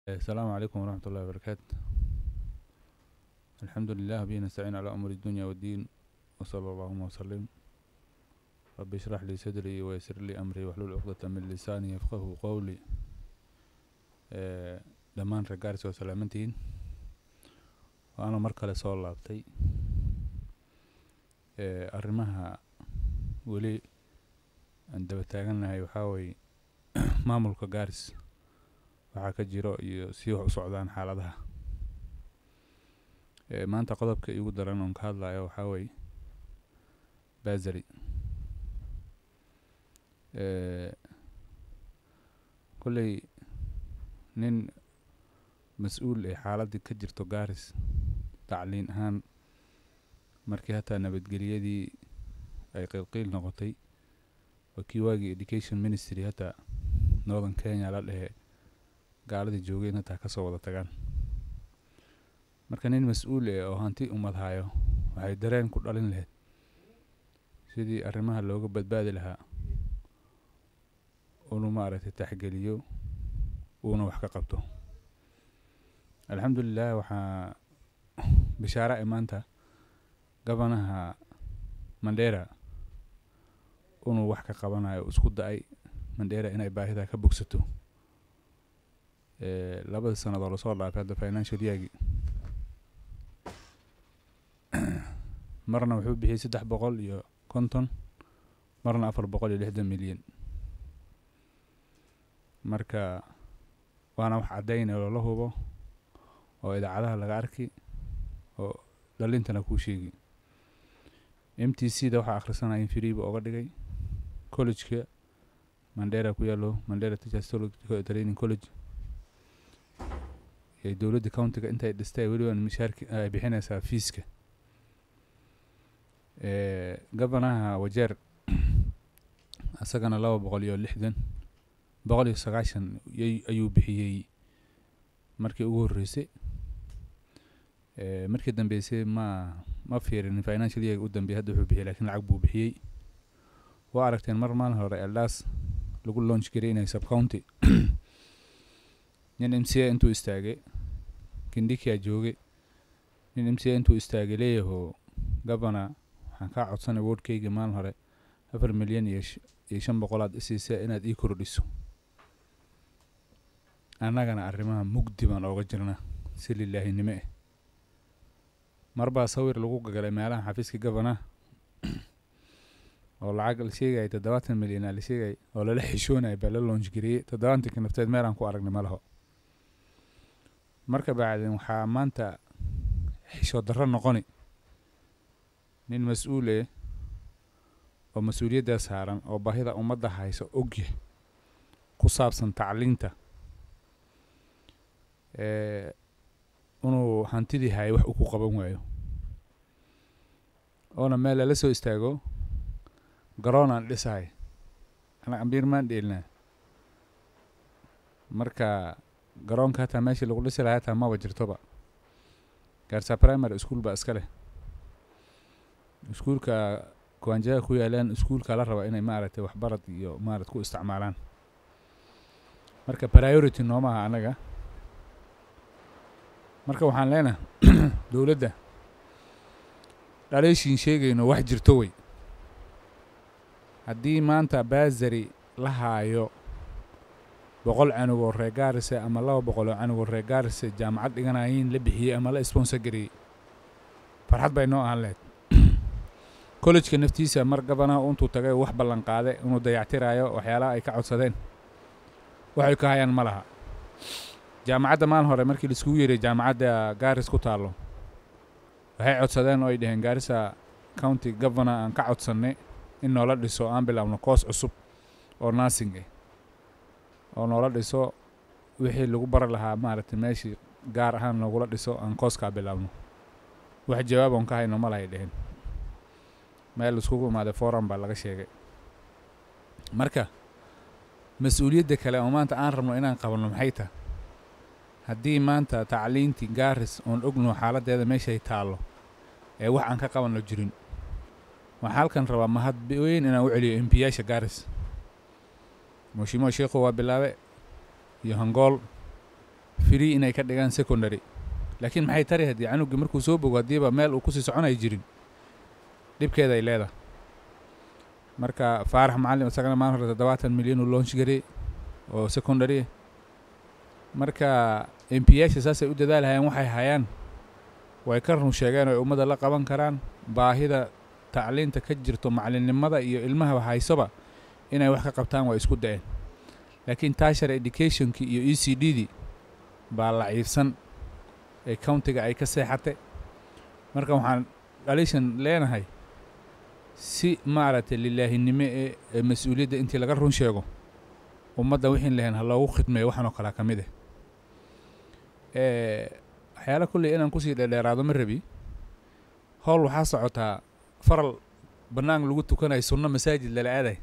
السلام عليكم ورحمة الله وبركاته الحمد لله به نستعين على أمور الدنيا والدين وصلى اللهم وسلم رب اشرح لي صدري ويسر لي أمري واحلل عقدة من لساني يفقه قولي آه، dhammaan reer gaaris waa salaamantihiin waana mar kale soo laabtay ee arrimaha weli aan daba taagannahay waxaa weeye maamulka gaaris waxaa ka jiro iyo sii wax u socdaan xaaladaha ee maanta qodobka iigu daran oon ka hadlayo waxaa weeye basari ee kolley nin mas-uul ee xaaladdii ka jirto gaaris tacliin ahaan markii hataa nabadgeliyadii ay qiilqiil noqotay waa kii waagii education ministry hataa northern kenya la dhehe gaaladii joogeen hataa kasoo wada tagaan marka nin mas-uul eh oo hanti ummad hayo waxay dareen ku dhalin lahayd sidii arrimaha looga badbaadi lahaa unu maaragtay taxgeliyo uuna wax ka qabto alxamdulilah waxaa bishaara e maanta gabanaha mandera inuu wax ka qabanayo isku da-ay mandera inay baahida ka bogsato labada sanad oo lasoo dhaafay hadda financial yeargi marna wuxuu bixiyey saddex boqol iyo konton marna afar boqol iyo lixdan milyan marka waana wax caddaynaya loola hubo oo idaacadaha laga arki oo dhalintana kuu sheegi m t c da waxaa akhrisanaya in freeba oga dhigay collegeka mandera ku yaalo mandera teachers training college ee dowladda countiga intay dhistay weliba mishaarki ay bixinaysaa fiiska gabanaha wajeer isagana laba boqol iyo lixdan boqol iyo sagaashan ayuu bixiyey markii ugu horreysay markii dambeysay ma ma fiirin financial year u dambeeyay hadda wuxuu bixiyey lakiin lacag buu bixiyey waa aragteen mar maalin hore eldaas lagu launch garey inay sub county nin m c a intuu istaagay kindikia joogay nin m c a intuu istaagay leeyaho gabana waxaan kaa codsanay wordkayga maalin hore afar milyan iyo iyo shan boqolaad isiisa inaad ii kordhiso annagana arrimaha mugdi baan ooga jirna si lilaahinimo eh marbaa sawir lagu gagalay meelaha xafiiska gabanaha oo lacag la sheegaya toddobaatan milyan aa la sheegay oo lala xishoonaya baa la loonj gariyey toddobaatanka nafteed meelaan ku aragnay ma laho marka bacdin waxaa maanta xishood darro noqoni nin mas-uul eh oo mas-uuliyaddaa saaran oo baahida ummadda hayso ogyah ku saabsan tacliinta inuu hantidii hayo wax u ku qaban waayo oona meel lala soo istaago garoonaan dhisahay ana ambiir maan dheelnaa marka garoonka hataa meeshii lagu dhisi lahaa hataa maba jirtoba gaarsaa primary school baa iska leh iskuulka kuwaanjaha ku yaalaan iskuulka la raba inay maaragtay waxbarad iyo maarad ku isticmaalaan marka priority nooma aha anaga marka waxaan leenahay dowladda dhaleeshiin sheegayno wax jirto wey haddii maanta baasari la haayo boqol canugoo reer gaarise ama laba boqoloo canugoo reer gaarise jaamacad dhiganayiin la bixiyey ama la sponsor gareeyey farxad bay noo ahaan lehed collejka naftiisa mar gabanaha intuu tagay wax ballan qaade inuu dayactiraayo waxyaalaha ay ka codsadeen waxay ka hayaan ma laha jaamacadda maalin hore markii laiskugu yeeray jaamacadda gaaris ku taallo waxay codsadeen oo ay dhaheen gaarisa county governor aan ka codsannay in noola dhiso aan bilaabno koos cusub oo nursing ah oo noola dhiso wixii lagu bari lahaa maaragtay meeshii gaar ahaan loogula dhiso aan kooskaa bilaabno wax jawaab oon ka hayno ma lahay dheheen meel iskugu imaaday forum baa laga sheegay marka mas-uuliyadda kale oo maanta aan rabno inaan qabanno maxay tahay haddii maanta tacliintii gaaris oon ogno xaaladdeeda meeshay taallo ee wax aan ka qabanno jirin waxaa halkan rabaa mahad weyn inaan u celiyo embiyaasha gaaris moshimuwa sheikhu waa bilaabe iyo hangool free inay ka dhigaan secondary laakiin maxay tari haddii canugii markuu soo bogo haddiiba meel uu kusii soconay jirin dhibkeeda ay leedahay marka faarax macallim isagana maan hore toddobaatan milyan uu launch garey oo secondary marka m p yaasha saasay u dadaalhayaan waxay hayaan way ka run sheegeen oo ay ummadda la qaban karaan baahida tacliinta ka jirto macallinnimada iyo ilmahaba haysoba inay wax ka qabtaan waa isku da'een laakiin tashar educationkii iyo e c d dii baa laciifsan ee countiga ay ka seexatay marka waxaan dhalishan leenahay si maaragtay lilaahinimo ee ee mas-uuliyadda intii laga run sheego ummadda wixiin lahayn ha loogu khidmeeyo waxan oo kalea ka mid ah waxyaala kulley inaan kusii dheerdheeraado ma rabi howl waxaa socotaa faral bannaan lagu tukanayo sunno masaajid lala aaday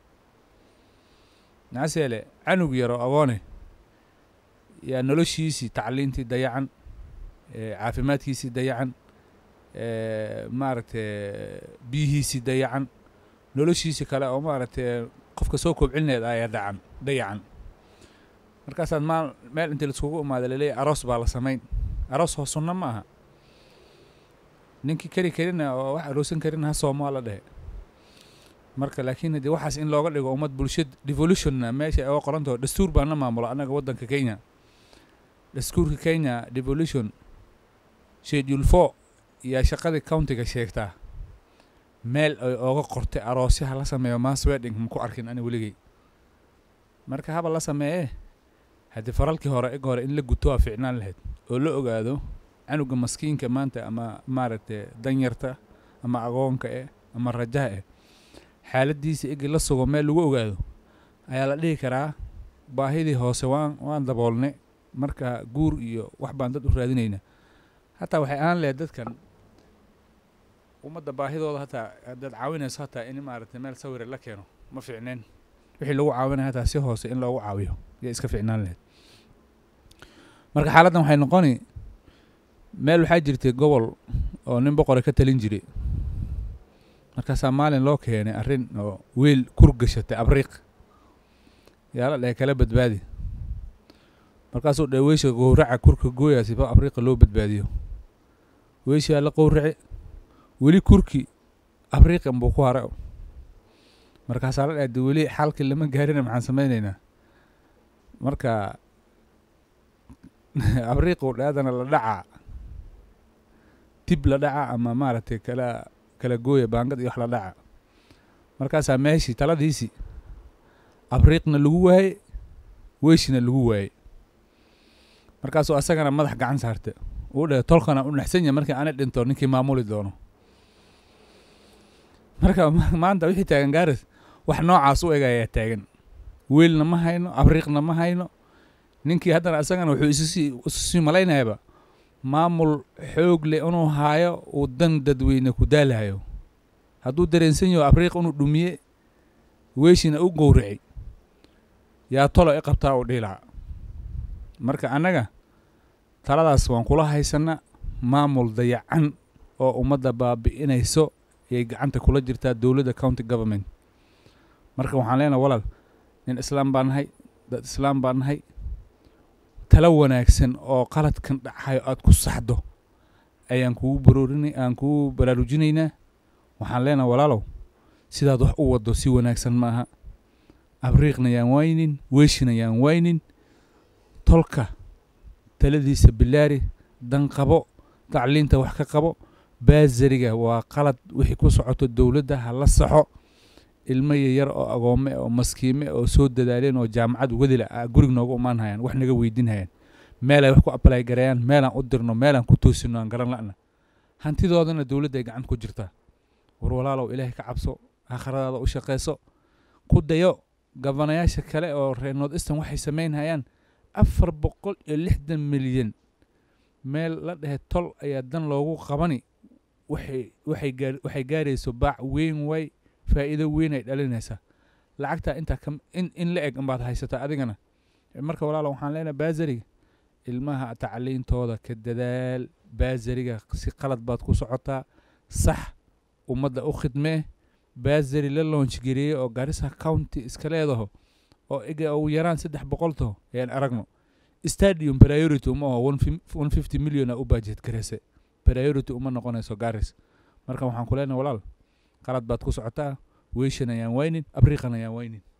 nacaseele canug yaro agoone yaa noloshiisii tacliintii dayacan caafimaadkiisii dayacan maaragtay biyihiisii dayacan noloshiisii kale oo maaragtay qofka soo koobcilineed ayaa dacan dayacan markaasaad maal meel intii laiskugu imaada laleeyahy aroos baa la samayn aroos hoo sunno ma aha ninkii keri karina oo wax aroosan karina ha soomaa la dhehe marka laakiin haddii waxaas in looga dhigo ummad bulshad devolutionna meesha oga qorantaho dastuur baa na maamulo annaga waddanka kenya dastuurka kenya devolution schedule four yaa shaqadii countiga sheegtaa meel ay ooga qortay aroosyaha la sameeyo mass wedding ma ku arkin ani weligey marka haba la sameeyee haddii faralkii hore eg hore in la guto waa ficnaan lahayd oo la ogaado canuga maskiinka maanta ama maaragtay danyarta ama agoonka eh ama rajaha eh xaaladdiisa egi la sugo meel lagu ogaado ayaa la dhihi karaa baahidii hoose waan waan daboolnay marka guur iyo wax baan dad u raadinayna hataa waxay ahaan lahayd dadkan ummadda baahidooda hataa haddaad caawinayso hataa in maaragtay meel sawire la keeno ma fiicneen wixii lagu caawinaya hataa si hoose in loogu caawiyo yay iska fiicnaan lahayd marka xaaladdan waxay noqoni meel waxaa jirtay gobol oo nin boqore ka talin jiray markaasaa maalin loo keenay arrin oo weel kur gashatay abriiq yaa la dhahay kala badbaadi markaasuu dhahay weysha gowraca kurka gooyaa sifa abriiqa loo badbaadiyo weyshaa la qowrace weli kurki abriiqan buu ku hara markaasaa la dhahay de weli xalkii lama gaarina maxaan samaynaynaa marka abriiqu dhaadana la dhacaa dib la dhaca ama maaragtay kala kala gooya baangad iyo wax la dhaca markaasaa meeshii taladiisii abriiqna lagu waaye weyshina lagu waaye markaasuu asagana madax gacan saarta uu dhahay tolkana u naxsan yahay markii ana dhinto ninkii maamuli doono marka maanta wixii taagan gaaris wax noocaas u eg ayaa taagan weelna ma hayno abriiqna ma hayno ninkii haddana asagana wuxuu isusii isusii malaynayaaba maamul xoog leh inuu haayo uu dan dadweyne ku daalahayo hadduu dareensan yaho abriiq inuu dhumiye weeshina u gowracay yaa tolo i qabtaa uu dhihi lahaa marka annaga taladaas waan kula haysana maamul dayacan oo ummadda baabi'inayso ayay gacanta kula jirtaa dowladda county government marka waxaan leenahay walaal nin islaam baa nahay dad islaam baa nahay talo wanaagsan oo qaladkan dhacayo aada ku saxdo ayaan kugu baroorinay aan kugu baraarujinaynaa waxaan leenahay walaalow sidaad wax u waddo si wanaagsan ma aha abriiqna yaan waynin weeshina yaan waynin tolka taladiisa bilaari dan qabo tacliinta wax ka qabo baasariga waa qalad wixii ku socoto dowladda ha la saxo ilmo yaryar oo agoome oo maskiime oo soo dadaaleen oo jaamacad wadila a gurig nooga imaan hayaan wax naga weydiin hayaan meel ay wax ku abalay gareeyaan meelaan u dirno meelaan ku toosino aan garan la'na hantidoodana dowladda ay gacanta ku jirtaa war walaalow ilaahay ka cabso aakhiradaada u shaqayso ku dayo gabanayaasha kale oo reer north eastern waxay samayn hayaan afar boqol iyo lixdan milyan meel la dhehe tol ayaa dan loogu qabani waxay waxay gaar waxay gaarayso baac weyn way faa'iido weyn ay dhalinaysaa lacagtaa intaa ka in in la eg unbaad haysataa adigana marka walaalo waxaan leenahay baasariga ilmaha tacliintooda ka dadaal baasariga si qalad baad ku socotaa sax ummadda u khidmee baasari la loonch gareeyey oo garissa county iska leedaho oo ega ugu yaraan saddex boqol taho ayaan aragno stadium priority uma oo one fifty million a u budget garayse priority uma noqonayso garis marka waxaan ku leenahay walaal qalad baad ku socotaa weyshan ayaan waynin abriiqan ayaan waynin